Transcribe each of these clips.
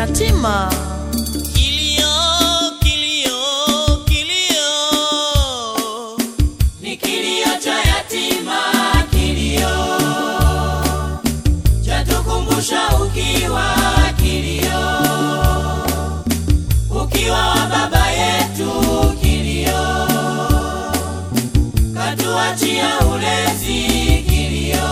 yatima. Kilio, kilio, kilio. Ni kilio cha yatima, kilio. Chatukumbusha ukiwa, kilio. Ukiwa wa baba yetu, kilio. Katuachia ulezi, kilio.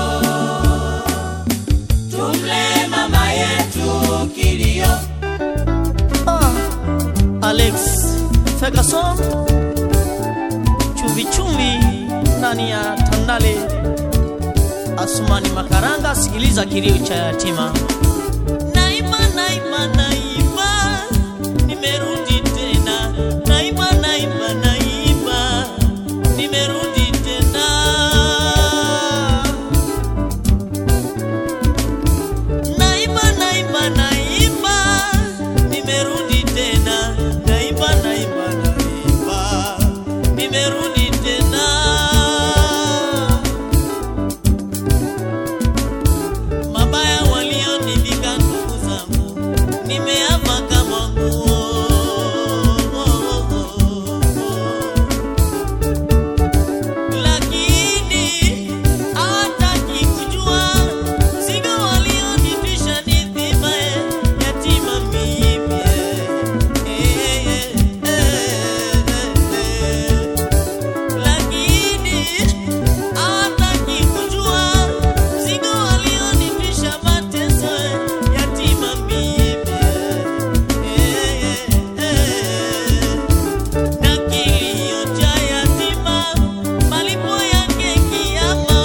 Tumle mama yetu, kilio. Ah, Alex Ferguson, chumvi chumvi ndani ya Tandale. Asumani Makaranga, sikiliza kilio cha yatima. Naima, naima, naima, nimerudi tena. Naima, naima, naima, nimerudi tena. Naima, naima, naima, nimerudi tena. Naima, naima, naima, nimerudi tena. Mabaya walionivika ndugu zangu, nimeama kama nguo. Lakini hawataki kujua mzigo walionitwisha ni dhima yatima mimi. Eh, eh, eh, eh. Lakini hawataki kujua mzigo walionitwisha mateso yatima mimi. Eh, eh, eh. Na kilio cha yatima, malipo yake kiama.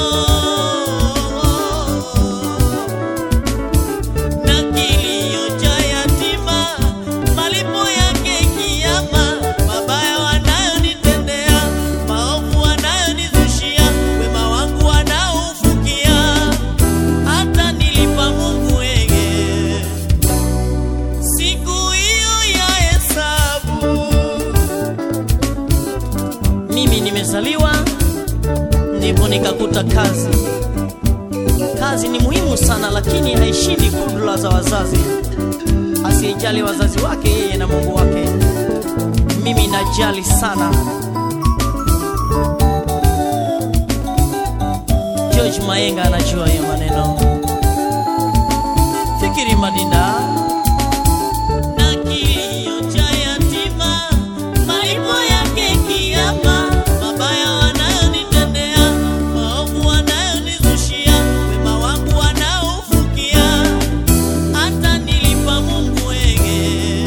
Na kilio cha yatima, malipo yake kiama. Mabaya wanayonitendea, maovu wanayonizushia, wema wangu wanaoufukia, hata nilipa Mungu wege siku hiyo ya hesabu. Mimi nimezaliwa ndipo nikakuta kazi. Kazi ni muhimu sana, lakini haishindi kudula za wazazi. Asiyejali wazazi wake, yeye na Mungu wake. Mimi najali sana. George Mayenga anajua hiyo maneno. Fikiri Madinda na kilio cha yatima, malipo yake kiama. Mabaya wanayonitendea, maovu wanayonizushia, wema wangu wanaoufukia, hata nilipa Mungu wege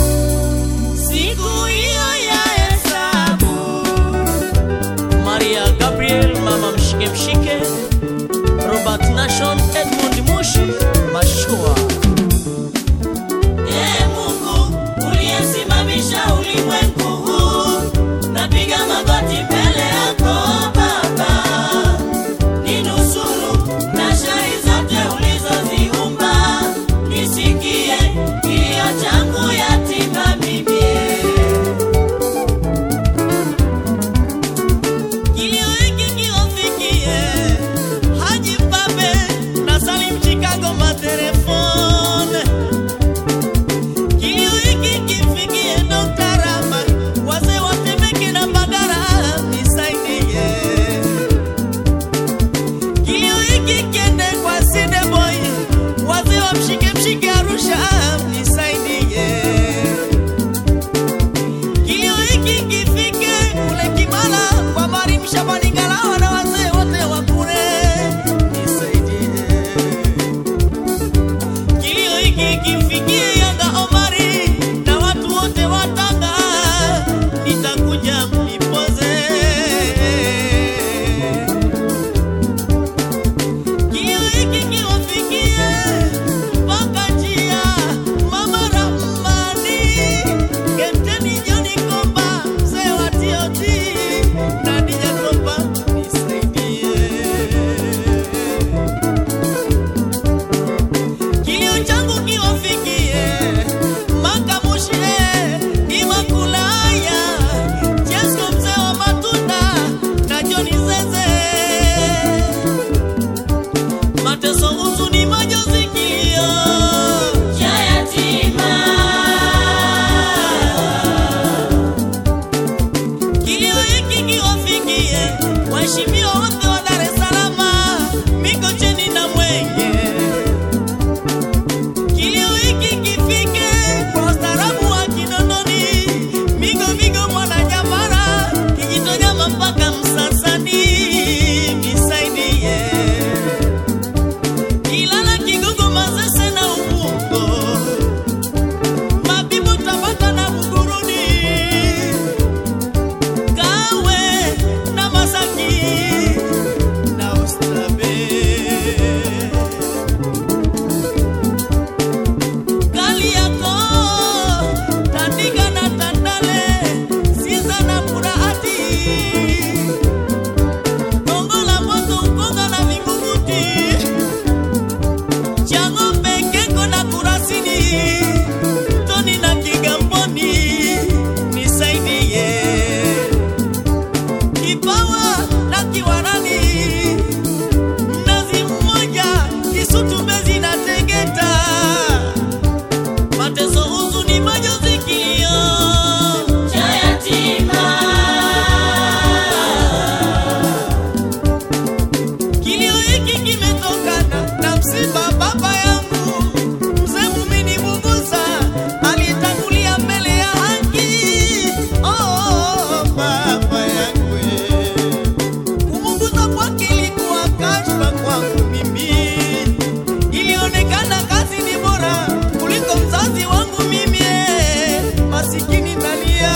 siku hiyo ya hesabu. Maria Gabriel, mama mshike mshike, Robert Nation, Edmund Mushi, Mashua. waheshimiwa wote wa Dar es Salaam, Mikocheni na Mwenge. Kilio hiki kifike kwa ustaarabu wa Kinondoni, Migo Migo Mwananyamala, Kijitonyama mpaka Msasani, nisaidie. Ilala, Kigogo, Manzese na Ubungo, Mabibo, Tabata na Buguruni, Kawe na Masaki na Oysterbay. Kariakoo, Tandika na Tandale, Sinza na Burahati, Gongo la Mboto, Ukonga na Vingunguti, Chang'ombe, Keko na Kurasini, Toni na Kigamboni, nisaidie. Kipawa na Kiwarani, Mnazi Mmoja, Kisutu, Mbezi na Tegeta mateso, huzuni, majonzi, kilio cha yatima. Kilio hiki kimetokana na msiba baba yangu mzee Mumini Mugusa alitangulia mbele ya haki. Oh, baba yangu kumugusa kwake ilikuwa kashfa kwangu mimi, ilionekana kazi ni bora kuliko mzazi wangu mimi, eh, masikini nalia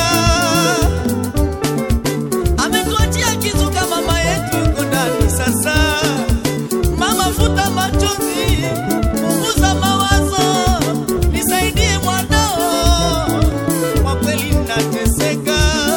ametuachia kizuka mama yetu yuko ndani sasa. Mama futa machozi, punguza mawazo, nisaidie mwanao, kwa kweli nateseka.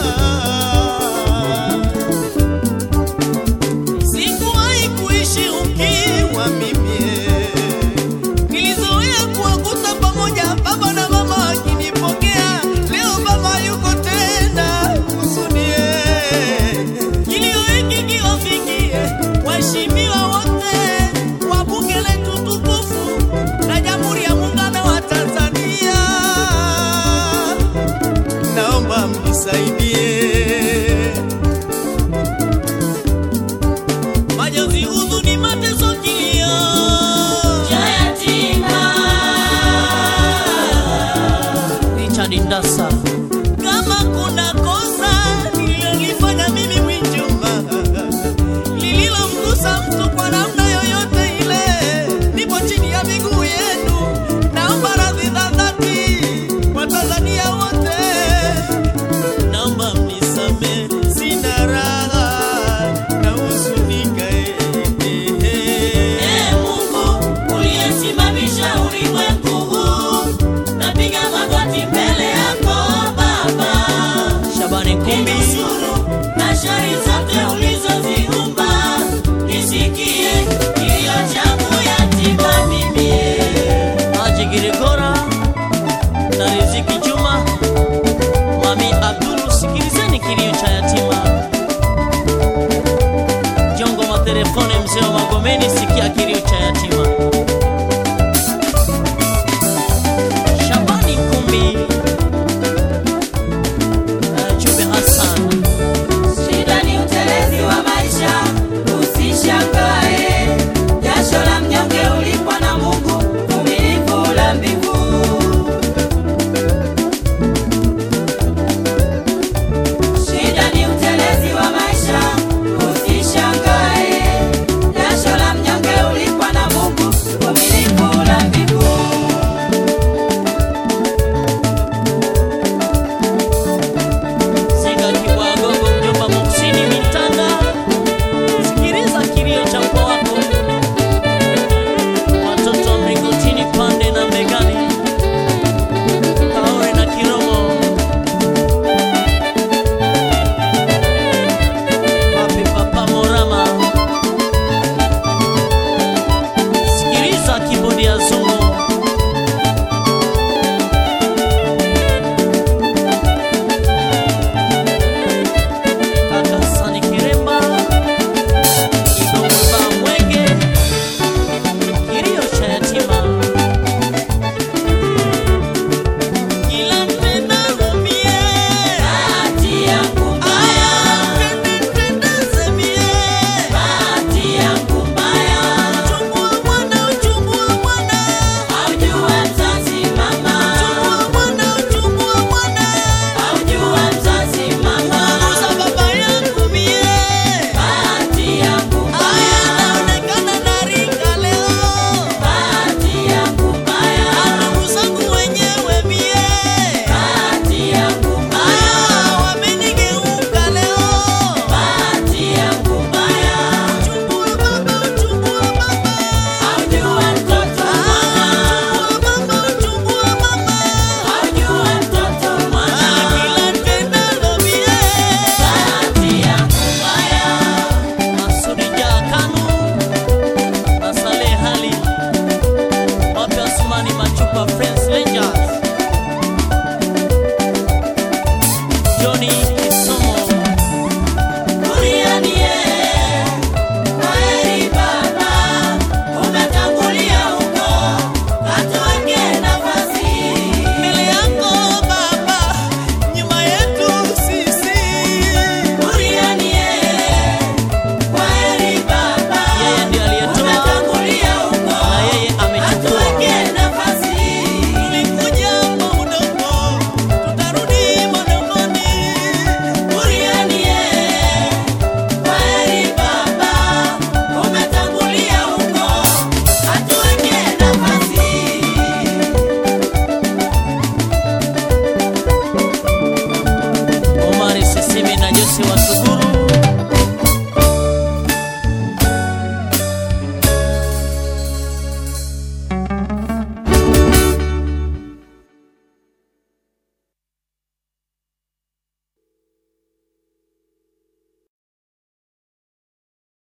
Sikuwahi kuishi ukiwa mimi, nilizoea kuwakuta pamoja baba na mama wakinipokea. Leo baba yuko tena, kusudie kilio hiki kiwafikie waheshimiwa wote wa bunge letu tukufu na Jamhuri ya Muungano wa Tanzania, naomba mnisaidie. Majonzi, huzuni, mateso, kilio cha yatima. Richard Ndasa. Kama kuna kosa nililolifanya mimi Mwinjuma lililomgusa mtu kwa namna yoyote ile, nipo chini ya miguu yenu, naomba radhi za dhati kwa Tanzania wote, naomba mnisame, sina raha na huzunika eh, eh, eh. Ee Mungu uliyesimamisha ulimwengu huu, napiga magoti mbele yako Baba, Shabani Kumbi ninusuru na shari zote ulizoziumba, nisikie kilio changu yatima mimi. Haji Girigora na Riziki Juma, Mami Abdulu, sikilizeni kilio cha yatima. Jongo matelefone, mzee wa Magomeni, sikia kilio cha yatima.